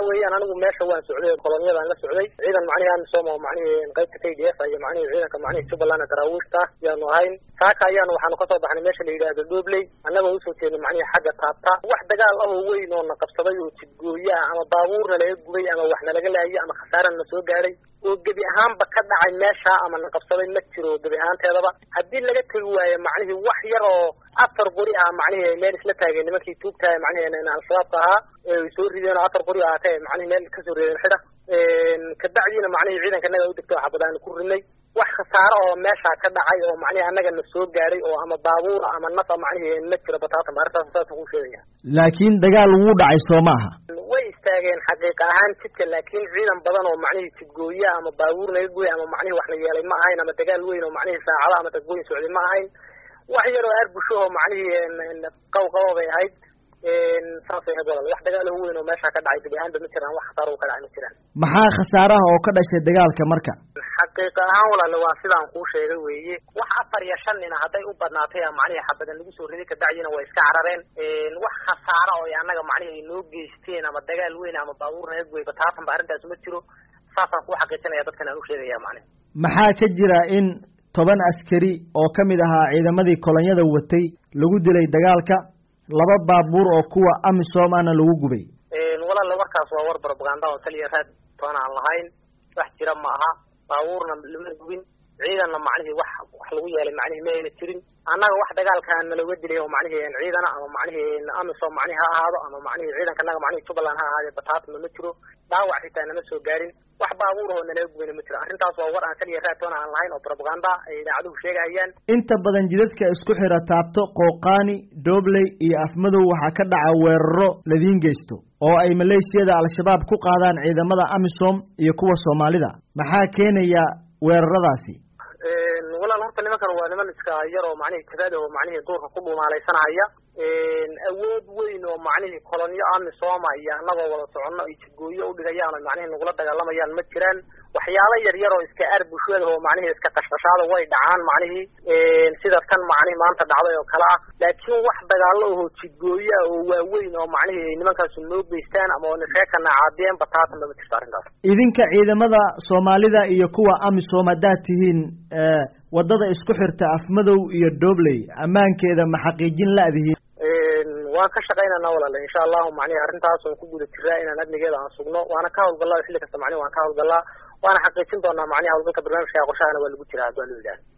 weeyaan anigu meesha waan socday kolonyadaan la socday ciidan macnihi amisom oo macnihi qaybta k d f iyo macnihi ciidanka macnihi jubbaland daraawiishta yaanu ahayn saaka ayaanu waxaanu kasoo baxnay meesha la yidhaahdo dhobley annagoo usoo jeednay macnihi xagga taabta wax dagaal ah oo weyn oo na qabsaday oo jidgooya ah ama baabuurna laga gubay ama wax nalaga laayay ama khasaarana na soo gaadhay oo gebi ahaanba ka dhacay meesha ama na qabsaday ma jiro gebi ahaanteedaba haddii laga tegi waayo macnihii wax yar oo afar qori ah macnihi meel isla taageen nimankii tuugtahay macnihi al-shabaabka ahaa ee soo rideen oo afar qori ah ka macnihi meel kasoo rideen xidha kabacdiina macnihi ciidanka naga u degto xabadaanu ku rinay wax khasaaro oo meesha ka dhacay oo macnihi annaga na soo gaadhay oo ama baabuur ama nafa macnihi ma jiro bataatan arrintaas saasa ku sheegaya laakiin dagaal wuu dhacay soo maaha way istaageen xaqiiqa ahaan jidka laakiin ciidan badan oo macnihii jidgooya ama baabuur naga gooy ama macnihi wax la yeelay ma ahayn ama dagaal weyn oo macnihii saacado ama dadgooyin socday ma ahayn wax yar oo arbusho oo macnihii qawqabo bay ahayd saasay ahayd walal wax dagaal weyn oo meesha ka dhacay gebi ahaanba ma jiraan wax khasaaro ka dhacay ma jiraan maxaa khasaaraha oo ka dhashay dagaalka marka xaqiiqa ahaan walaale waa sidaan kuu sheegay weeye wax afar iyo shan nina hadday u badnaatay macnihi xabadan lagu soo riday kabacdina way iska carareen wax khasaaro oo annaga macnihi ay noo geysteen ama dagaal weyn ama baabuur naga gooy bataatan ba arrintaas ma jiro saasaan kuu xaqiijinaya dadkan aan u sheegaya macnihi maxaa ka jira in toban askari oo ka mid ahaa ciidamadii kolonyada watay lagu dilay dagaalka laba baabuur oo kuwa amisom ana lagu gubay walaale warkaas waa war propaganda oo kaliya raad toona aan lahayn wax jira ma aha baabuurna lama gubin ciidanna macnihii wax wax lagu yeelay macnihi ma ayna jirin annaga wax dagaalkaan nalaga dilay oo macnihi ciidana ama macnihi amisom macnihi ha ahaado ama macnihi ciidanka naga macnihi jubbaland ha ahaade bataatma ma jiro dhaawac xitaa nama soo gaarin wax baabuur oo nalaga gubina ma jiro arrintaas waa war aan kaliya raatoona aan lahayn oo propaganda ay idaacaduhu sheegahayaan inta badan jidadka isku xira taabto qooqaani doobley iyo afmadow waxaa ka dhaca weeraro ladiin geysto oo ay maleeshiyada al-shabaab ku qaadaan ciidamada amisom iyo kuwa soomaalida maxaa keenaya weeraradaasi walaal horta nimankan waa niman iska yar oo macnihi jabada oo macnihi duurka ku dhumaalaysanaya awood weyn oo macnihi kolonyo amisoma iyo annagoo wada soconno iyo jidgooyo udhigayaan oo macnihi nagula dagaalamayaan ma jiraan waxyaalo yar yar oo iska aar bulshada oo macnihi iska qashqashaada way dhacaan macnihi sida kan macnihi maanta dhacday oo kale ah laakiin wax dagaalo oo jidgooyo ah oo waaweyn oo macnihi nimankaasu noo geystaan ama oo nisheekana caadiyeen bataatanba ma jirto arrintaas idinka ciidamada soomaalida iyo kuwa amisom haddaad tihiin waddada isku xirta afmadow iyo doobley ammaankeeda ma xaqiijin la-dihiin waan ka shaqaynana walaale insha allahu macnihi arrintaas oon ku guda jiraa inaan amnigeeda aan sugno waana ka hawlgallaa xilli kasta macnihi waan ka hawlgallaa waana xaqiijin doonaa macnihi hawlgalka barnaamijka qorshahana waa lagu jiraa haddua lu yidhaah